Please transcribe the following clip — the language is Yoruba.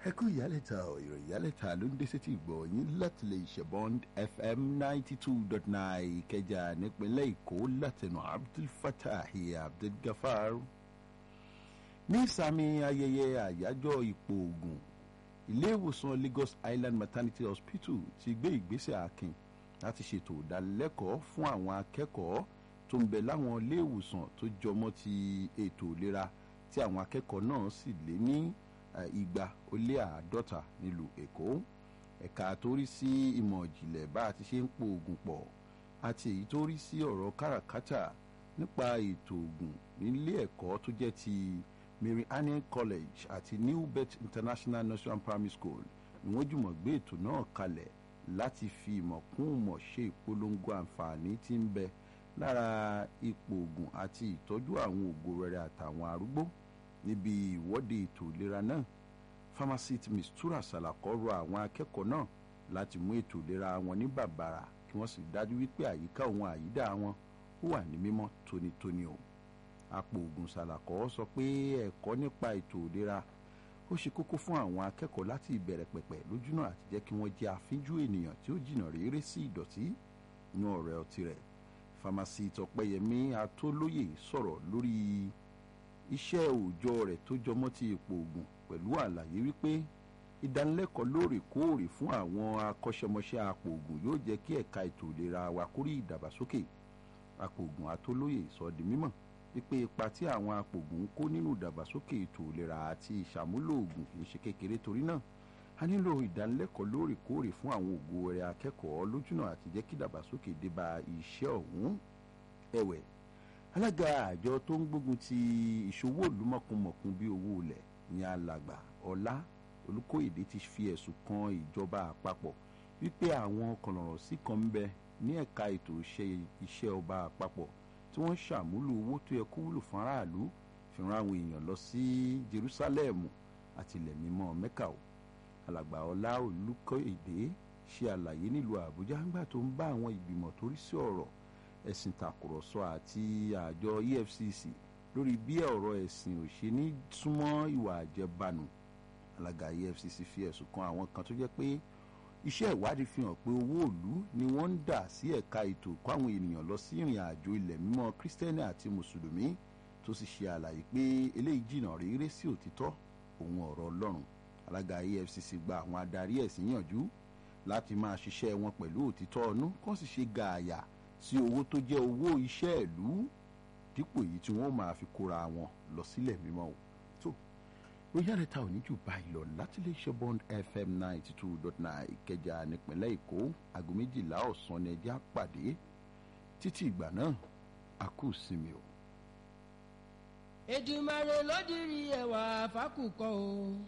ẹ kú ìyálẹ̀ta ọ̀ ìròyìn ìyálẹ̀ta ló ń dé sétí ìgbọ̀ yín láti lè ṣẹ̀bọ́n fm ninety two dot nine ìkẹjà nípínlẹ̀ èkó látẹnu abdulfatahi abdulgafar ní ìsàmì ayẹyẹ àyájọ́ ipò ogun ilé ìwòsàn lagos island maternity hospital ti gbé ìgbésẹ̀ akin láti ṣètò ìdánilẹ́kọ̀ọ́ fún àwọn akẹ́kọ̀ọ́ tó ń bẹ láwọn ilé ìwòsàn tó jọmọ́ ti ètò ìlera tí àwọn akẹ́kọ̀ọ́ náà sì lé ní igba ó lé àádọ́ta nílùú èkó ẹ̀ka tó rí sí ìmọ̀ ìjìnlẹ̀ bá a ti ṣe ń po oògùn pọ̀ àti èyí tó rí sí ọ̀rọ̀ káràkátà nípa ètò oògùn nílé ẹ̀kọ́ tó jẹ́ ti mary annie college àti new bet international nursery primary school ni wọ́n jùmọ̀ gbé ètò náà kalẹ̀ láti fi ìmọ̀ kún ìmọ̀ ṣe ìpolongo àǹfààní tí ń bẹ lára ipò oògùn àti ìtọ́jú àwọn ògo rere àtàwọn arúgbó níbi ìwọ́de ètò ìlera náà pharmacist mistura salako rọ àwọn akẹ́kọ̀ọ́ náà láti mú ètò ìlera wọn ní bàbàrà kí wọ́n sì dájú wípé àyíká òun àyídà wọn ó wà ní mímọ́ tónítóní o àpò ògùn salako sọ pé ẹ̀kọ́ nípa ètò ìlera ó ṣe kókó fún àwọn akẹ́kọ̀ọ́ láti ìbẹ̀rẹ̀ pẹ̀pẹ̀ lójúnà àti jẹ́ kí wọ́n jẹ́ àfínjú ènìyàn tí ó jìnnà réré sí ìdọ̀tí inú ọ̀rẹ́ ọtí rẹ̀ pharmacist ọ̀pẹ́yẹmí atólóyè sọ̀rọ̀ lórí iṣẹ́ òòjọ́ rẹ̀ tó jọmọ́ ti ipò oògùn pẹ̀lú àlàyé wípé ìdánilẹ́kọ̀ọ́ lóòrèkóòrè fún àwọn akọ́ṣẹ́mọṣẹ́ apò oògùn yóò jẹ́ kí ẹ̀ka ètò ìlera wa kórí ìdàgbàsókè apò oògùn atólóyè sọ di mímọ̀ wípé ipa tí àwọn apò oògùn ń kó nínú ìdàgbàsókè ètò ìlera àti ìṣàmúlò oògùn kì í ṣe kékeré torí náà a nílò ìdánilẹ́kọ̀ọ́ lóòrèkóòrè fún àwọn ògo rẹ̀ akẹ́kọ̀ọ́ lójúnà àti jẹ́ kí ìdàgbàsókè dé bá iṣẹ́ ọ̀hún ẹ̀wẹ̀ alága àjọ tó ń gbógun ti ìṣòwò olùmọ̀kùnmọ̀kùn bíi owó ilẹ̀ ní alàgbà ọlá olùkóyèdè ti fi ẹ̀sùn kan ìjọba àpapọ̀ wípé àwọn kọ̀nọ̀rọ̀ sí kan ń bẹ ní ẹ̀ka ètò iṣẹ́ ọba àpapọ̀ tí wọ́n ṣàmúlò owó tó yẹ kó wúlò fún aráàlú fi ran àwọn èèyàn lọ sí jerusalem àti ilẹ̀ mímọ́ mẹ́kà o alàgbà ọlá olùkóyèdè ṣe àlàyé nílùú àbújá nígbà tó ń bá àwọn ìgbìmọ̀ tó rí sí ọ̀rọ̀ ẹ̀sìn tàkùrọ̀sọ àti àjọ efcc lórí bí ọ̀rọ̀ ẹ̀sìn ò ṣe ní súnmọ́ ìwà àjẹbánu alága efcc fi ẹ̀sùn kan àwọn kan tó jẹ́ pé iṣẹ́ ìwádìí fi hàn pé owó òlu ni wọ́n ń dà sí ẹ̀ka ètò kó àwọn ènìyàn lọ sí ìrìn àjò ilẹ̀ mímọ́ kírísítẹ́nì àti mùsùlùmí tó sì ṣe àlàyé pé eléyìí jìnnà réré sí òtítọ́ òun ọ̀rọ̀ ọlọ́run alága efcc gba àwọn adarí ẹ̀sìn yànjú láti máa ṣiṣẹ́ wọn pẹ̀lú òtítọ́ ọnú kó sì ṣe gààyà sí owó tó jẹ́ owó iṣẹ́ ìlú dípò èyí tí wọ́n máa fi kóra wọn lọ sílẹ̀ mímọ́ o tó bóyá rẹ̀ ta ò ní jù báyìí lọ láti lè ṣe bond fm ninety two dot nine ìkẹjà nípínlẹ̀ èkó aago méjìlá ọ̀sán ni ẹjẹ́ àpàdé títí ìgbà náà a kù sinmi o. Èdùmàrè ló dirí ẹwà fákùkọ o.